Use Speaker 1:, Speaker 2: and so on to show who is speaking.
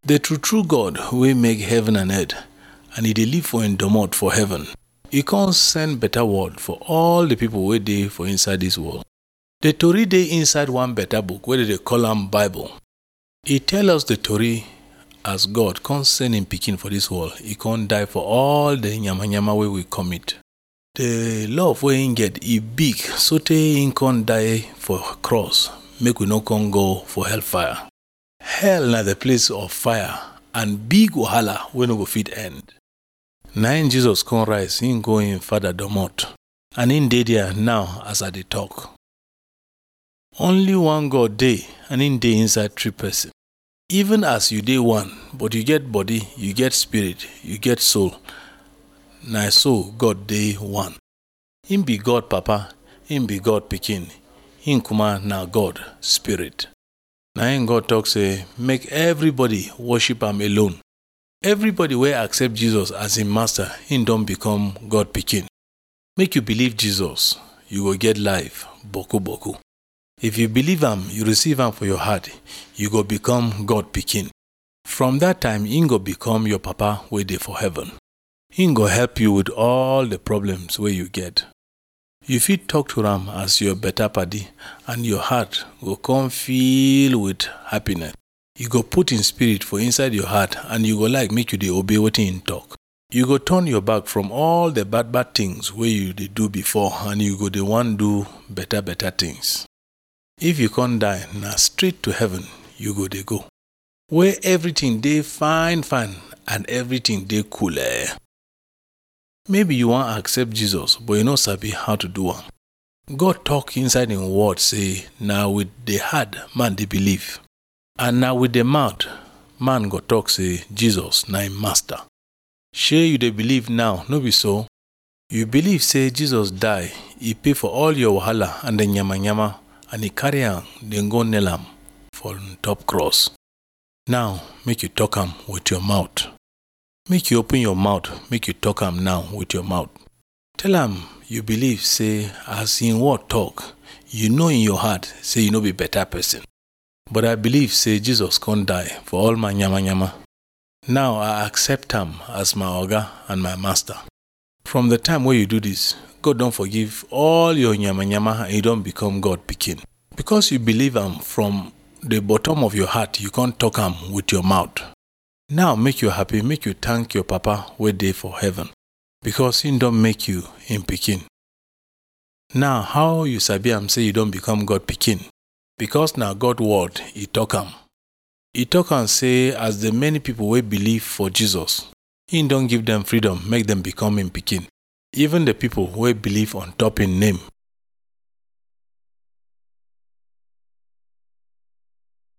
Speaker 1: The true true God wey make heaven and earth and e dey live for im domot for heaven, e come send better word for all the people wey dey for inside dis world. The tori dey inside one better book wey dem dey call am Bible. E tell us the tori as God come send im pikin for dis world, e come die for all the yamayama wey we commit. The love wey im get e big sotey im come die for cross make we no come go for hellfire. Hell na the place of fire and big wahala wey no go fit end. Na im Jesus come rise, im go im father domot and im dey there now as I dey talk. Only one God dey and im dey inside three person. Even as you dey one but you get body, you get spirit, you get soul, na so God dey one. Im be God papa, im be God pikin, im kuma na God spirit. Na im God talk say make everybody worship am alone. Everybody wey accept Jesus as im master, im don become God pikin. Make you believe Jesus, you go get life boku boku. If you believe am, you receive am for your heart, you go become God pikin. From that time, im go become your papa wey dey for heaven. Im go help you with all the problems wey you get. You fit talk to am as your better padi and your heart go come fill with happiness. You go put im spirit for inside your heart and you go like make you dey obey wetin im talk. You go turn your back from all the bad bad things wey you dey do before and you go dey wan do better better things. If you come die, na straight to heaven you go dey go. Where everything dey fine fine and everything dey cool. Eh. Maybe you wan accept Jesus but you no sabi how to do am. God talk inside im word say na with the heart man dey believe and na with the mouth man go talk say Jesus na im master. Shey you dey believe now, no be so? You believe say Jesus die, e pay for all your wahala and the yamayama and e carry am dem go nail am for top cross. Now make you talk am with your mouth. Make you open your mouth make you talk am now with your mouth. Tell am you believe say as im word talk, you know in your heart say you no be better person. But I believe say Jesus come die for all my yamayama. Now I accept am as my oga and my master. From the time wey you do this, God don forgive all your yamayama and you don become God pikin. Because you believe am from the bottom of your heart, you come talk am with your mouth. Now make you happy, make you thank your papa wey dey for heaven because im don make you im pikin. Now how you sabi am say you don become God pikin? Because na God word e talk am. E talk am say as the many people wey believe for Jesus, im don give dem freedom make dem become im pikin. Even the people wey believe on top im name